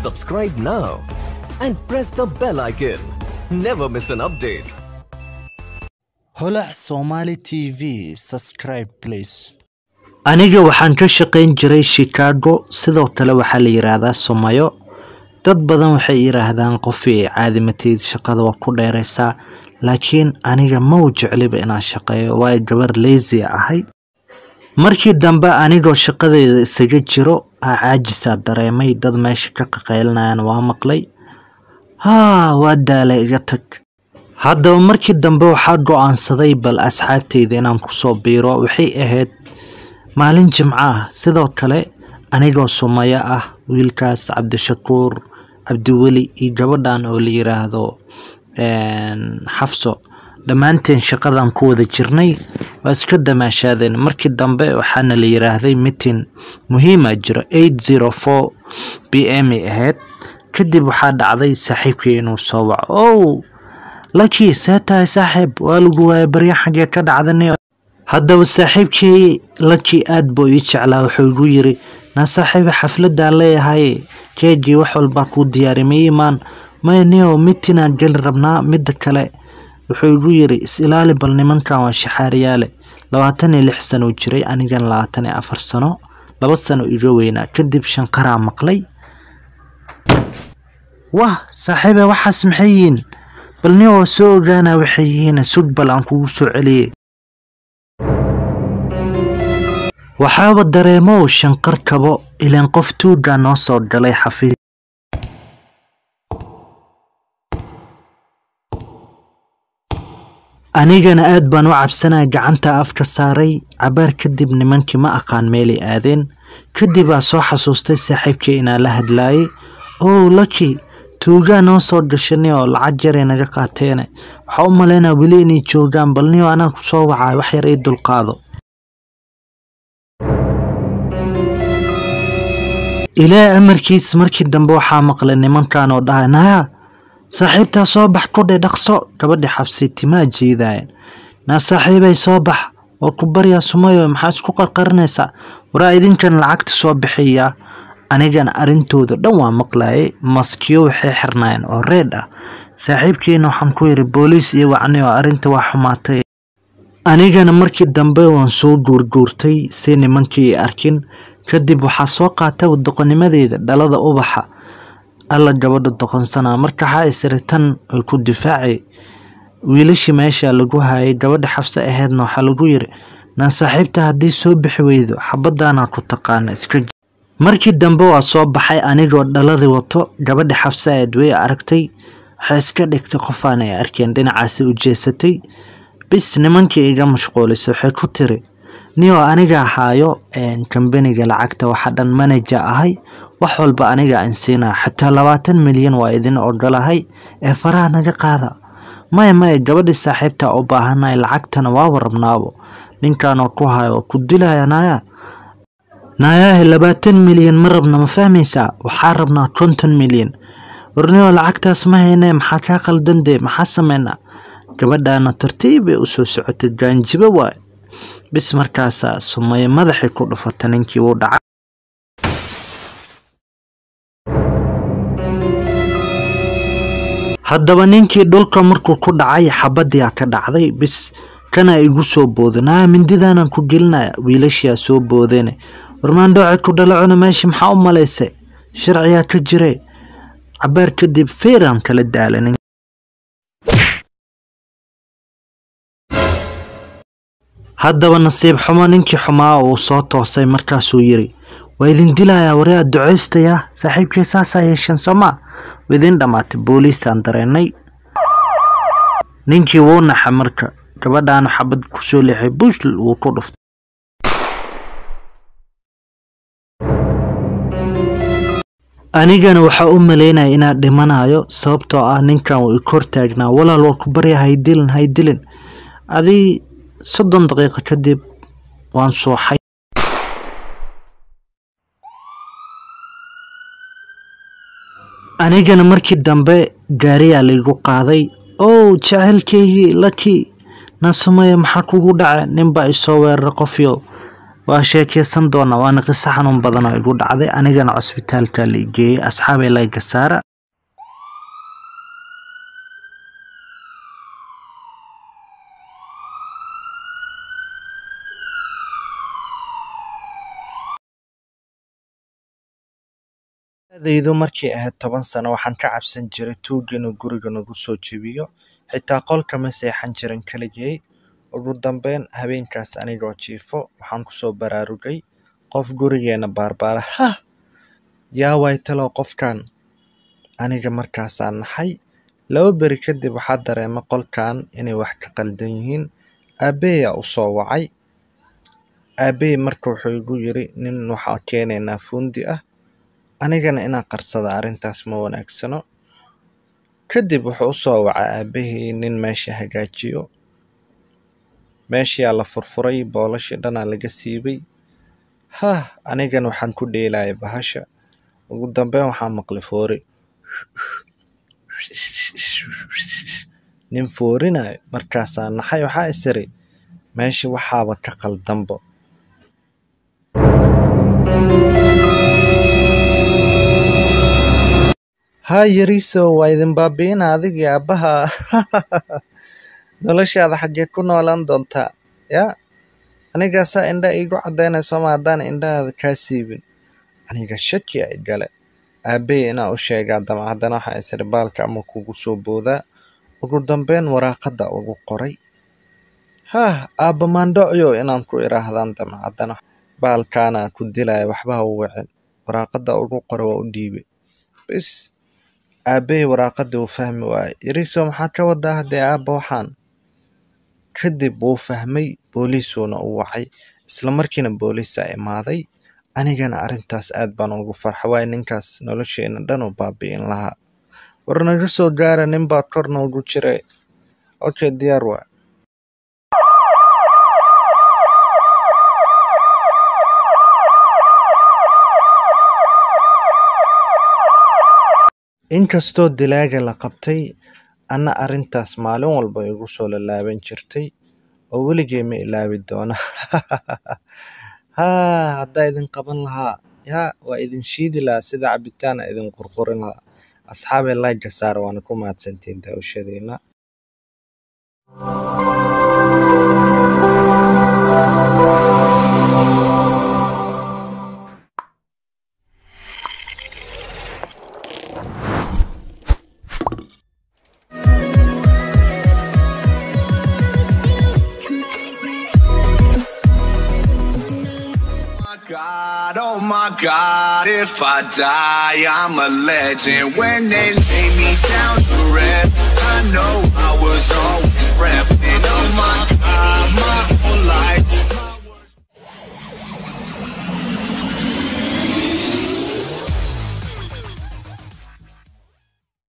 Subscribe now and press the bell icon. Never miss an update. holac somali tv subscribe please aniga waxaan ka shaqayn jiray chicago sidoo kale waxaa la yiraahdaa somayo dad badan waxay yiraahdaan qofii ay caadimatid shaqada waa ku dheeraysaa laakiin aniga ma u jecliba inaan shaqeeyo waayo gabar lazy ahay markii dambe anigoo shaqadeyda isaga jiro aa caajisaa dareemay dad meesha ka qaqaylinayaan waa maqlay haa waa daalay iga tag haddaba markii dambe waxaa go-aansaday bal asxaabteyda inaan kusoo biiro waxay ahayd maalin jimco ah sidoo kale anigoo sumayo ah wiilkaas cabdishakuur cabdiweli iyo gabadhan oo la yiraahdo xafso dhammaanteen shaqadan ku wada jirnay waa iska damaashaadeen markii dambe waxaana la yiraahday mitin muhiima jiro eight zero four b m ay ahayd kadib waxaa dhacday saaxiibkii inuu soo waco ow laki see tahay saaxiib waa lagu waaya barya xaggee ka dhacdanay haddaba saaxiibkii laki aad buu ii jeclaa wuxuu igu yiri naa saaxiiba xafladaan leeyahay keegii wax walbaa kuu diyaari ma imaan maya nio mitinaan geli rabnaa midda kale wuxuu igu yiri is ilaali bal nimankan waa shaxaariyaale labaatan iyo lix sano jiray anigan labaatan iyo afar sano laba sano iga weynaa kadib shanqaraa maqlay wah saaxiibe waxaas maxay yihiin bal nin oo soo ogaana waxay yihiin sug bal aan kugu soo celiyey waxaaba dareemow shanqar kabo ilaan qof tuugaa noo soo galay xafiis anigana aad baan u cabsanaya gacanta afka saaray cabaar kadib nimankii ma aqaan meelay aadeen kadib aa soo xasuustay saaxiibkii inaan la hadlaayay ow laki tuugaa noo soo gashanay oo lacag yaray naga qaateene waxaa u malaynaa weli inay joogaan bal niyo anaa ku soo wacay wax yar ii dulqaado ilaa amarkiis markii dambe waxaa maqlay nimankan oo dhahay naya saaxiibtaa soo bax kudhe dhaqso gabadhi xabsi timaa jiidaayeen naa saaxiibay soo bax oo ku baryaa sumayo maxaa isku qarqarinaysaa waraa idinkan lacagta soo bixiyaa anigana arrintooda dhan waa maqlayay maskiyo waxay xirnaayeen oo reed ah saaxiibkiina waxaan ku yiri booliis iyo wacni oo arrinta waa xumaatay anigana markii dambe waan soo guurguurtay si nimankii arkin kadib waxaa soo qaatay doqonimadeeda dhalada ubaxa alla gabadha doqonsanaa marka waxaa isiri tan ay ku difaacay wiilashii meesha lagu hayay gabadha xabse aheedna waxaa lagu yiri naa saaxiibta haddii soo bixi weydo xabadaanaa ku taqaana iska markii dambe waa soo baxay anigoo dhaladii wato gabadha xabse aed way aragtay waxay iska dhigtay qofaan ay arkeen dhinacaasi u jeesatay bis nimankii iga mashquulisay waxay ku tiri nio aniga ahaayo kambaniga lacagta waxa dhan manaja ahay wax walba aniga aan siinaa xataa labaatan milyan waa idin ogolahay ee faraha naga qaada maya maya gabadhii saaxiibta u baahanay lacagtana waaba rabnaabo ninkanoo ku hayo oo ku dilaya naya nayaahe labaatan milyan ma rabna ma fahmaysaa waxaa rabnaa konton milyan warnio lacagtaas ma haynee maxaa kaa qaldan dee maxaa sameynaa gabadhaana tartiibay u soo socotay gaanjibo waay bis markaasaa sumaye madaxii ku dhufata ninkii wuu dhacay haddaba ninkii dhulka markuu ku dhacay xabadiyaa ka dhacday bis kana igu soo boodanaa mindidaanan ku gelinaya wiilashiyaa soo boodeen warmaandhooce ku dhalacuna meesha maxaa u malaysay sharciyaa ka jire cabaar kadib feeraan kala daala haddaba nasiib xumo ninkii xumaa uu soo toosay markaasuu yiri waa idin dilayaa wari aad ducaystayaa saaxiibkii saasaa yeesheen soomaa waa idin dhammaatay booliisaan dareennay ninkii wuu naxa marka gabadhaanu xabad kusoo leexay bush wuu ku dhuftay anigana waxaa u malaynaya inaan dhimanayo sababtoo ah ninkan wuu ikor taagnaa walaal waa ku barya haydilin haydilin adii soddon daqiiqo kadib waan suuxay anigana markii dambe gaariyaa laygu qaaday ow jaceylkeygii laki naasumaya maxaa kugu dhaca ninbaa isoo weerara qofyo waa sheekeysan doonaa waana qiso xanuun badan oo igu dhacday anigana cusbitaalka la geeyey asxaabay layga saara daydu markay ahayd toban sano waxaan ka cabsan jiray tuug inuu guriga nagu soo jebiyo xitaa qolka ma seexan jirin keligay ugu dambeyn habeenkaas anigoo jiifo waxaan kusoo baraarugay qof gurigeena baarbaara hah yaa way talow qofkan aniga markaasaan naxay laba beri kadib waxaa dareemay qolkan inay wax ka qaldan yihiin aabbeeyaa u soo wacay aabbey marka wuxuu igu yiri nin waxaa keenaynaa fuundi ah anigana inaan qarsada arrintaas ma wanaagsano kadib wuxuu u soo wacay aabbahii nin meesha hagaajiyo meeshiyaa la furfuray boolashii dhanaa laga siibay hah anigana waxaan ku dheelayay bahasha ugu dambeyn waxaa maqlay foori nin foorinayo markaasaa naxay waxaa isiri meesha waxaaba ka qaldanbo haa yariiso waa idin baabi'ina adigii aabbaha noloshaada xaggee ku noolaan doontaa yaa anigaasaa indha iigu caddaynayso ma haddaan indhahaada kaa siibin aniga shaki ay gale aabbey inaa u sheegaa damcaddana waxaa isiri baalka ama kugu soo boodaa ugu dambeyn waraaqadda ugu qoray hah aabba maandhocyo inaan ku idhaahdaan damcaddana baalkaana ku dilaya waxba ha u wicin waraaqadda ugu qora waa u dhiibay bis aabbey waraaqadii wuu fahmi waayey yariiso maxaa ka wadaa haddee aabba waxaan kadib wuu fahmay booliisuuna u wacay isla markiina booliisaa imaaday anigana arrintaas aad baan ugu farxa waayo ninkaas nolosheena dhan u baabi'in lahaa war naga soo gaara nin baa kor noogu jiray okay diyaar waa inkastoo dilaaga la qabtay anna arrintaas maalin walba igu soo lalaaban jirtay oo weligay ma ilaawi doona haa haddaa idin qaban lahaa yaa waa idin shiidi lahaa sida cabitaana idin qurqurin lahaa asxaabay layga saara waana ku mahadsantiin daawashadiina God, oh my God, if I die, I'm a legend. When they lay me down to rest, I know I was always repping. Oh my God, my whole life